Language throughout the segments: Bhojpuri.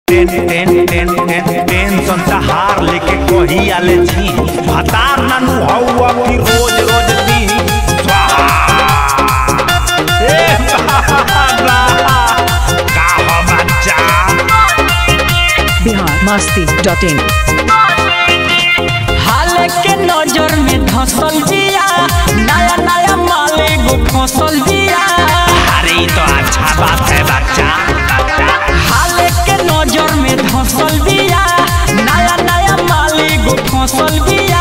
टेन टेन टेन टेन टेंशन से हार लेके कही आले छी हतार नानू हौवा की रोज रोज दी स्वाहा ए बाबा का हो बच्चा बिहार मस्ती डॉट इन हाल के नजर में धसल जिया नया नया माले गो फसल जिया अरे ये तो अच्छा बात है बच्चा बच्चा हाल के नजर में धसल जिया नया नया माले गो फसल जिया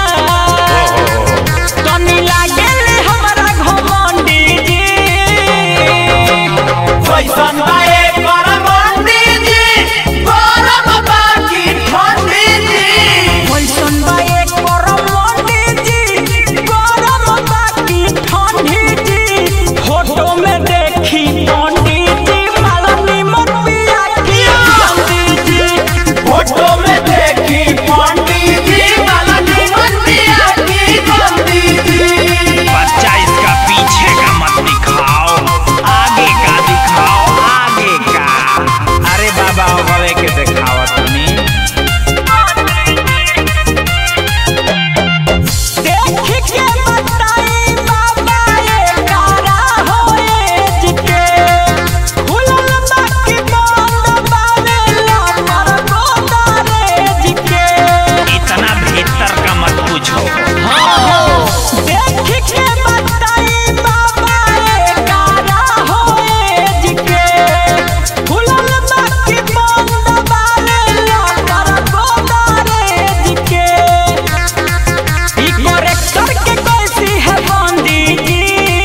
तनी लागेल हमरा घमंडी जी कैसन बाए परमंडी जी गरम बाकी ठंडी जी वैसन बा एक परम मंडी जी गरम बाकी ठंडी जी फोटो में देखी पंडित जी माला निमन पिया की पंडित जी फोटो में देखी पंडित जी वाला जीवन दिया की पंडित जी बच्चा इसका पीछे का मत दिखाओ आगे का दिखाओ आगे का अरे बाबा गले के दिखाओ तनी देख के बताई बाबा ये कारा होए जिके खुलल बाकी बंद बावे लमर गोदारे जिके इतना भीतर का मत पूछो देख के बताई बाबा ये कारा होए जिके खुलल बाकी बंद बावे लमर गोदारे जिके ई करेक्टर के कैसी है बंदी जी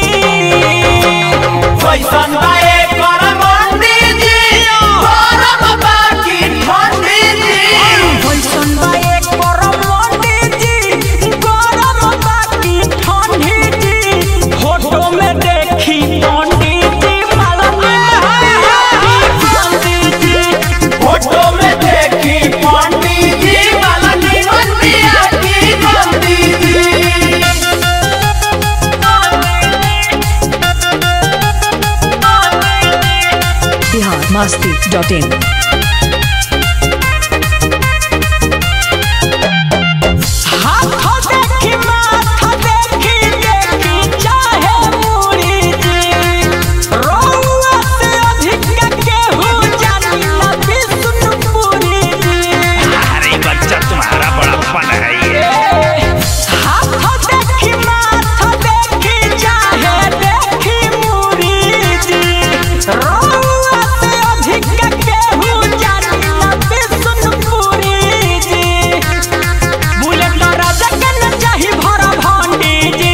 कैसन बाए परमंडी जी गरम बाकी ठंडी जी वैसन बा एक परम मंडी जी गरम बाकी ठंडी जी फोटो में देखी पंडित जी माला पंडित जी फोटो में देखी पंडित जी वाला जीवन दिया की पंडित जी बिहार मस्ती डॉट इन हाथ देखी माथा देखी देखी चाहे मुड़ी जी रउआ से अधिक केहू जानी ना विष्णुपुरी जी अरे बच्चा तुम्हारा बड़प्पन है ये हाथ देखी माथा देखी चाहे देखी मुड़ी जी रउआ से अधिक केहू जानी ना विष्णुपुरी जी बुलेट राजा के न चाही भरा भांडी जी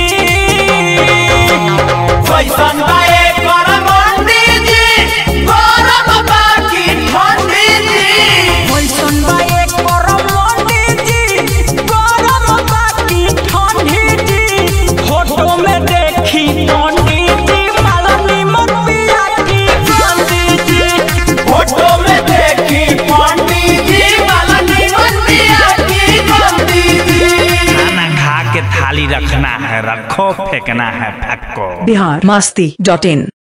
कैसन बाए परमंडी जी गरम बाकी ठंडी जी वैसन बा एक परम मंडी जी गरम बाकी ठंडी जी फोटो में देखी पंडित जी माला निमन पिया की पंडित जी फोटो में देखी पंडित जी वाला जीवन दिया की पंडित जी खाना खा के थाली रखना है रखो फेंकना है फेंको बिहार मस्ती डॉट इन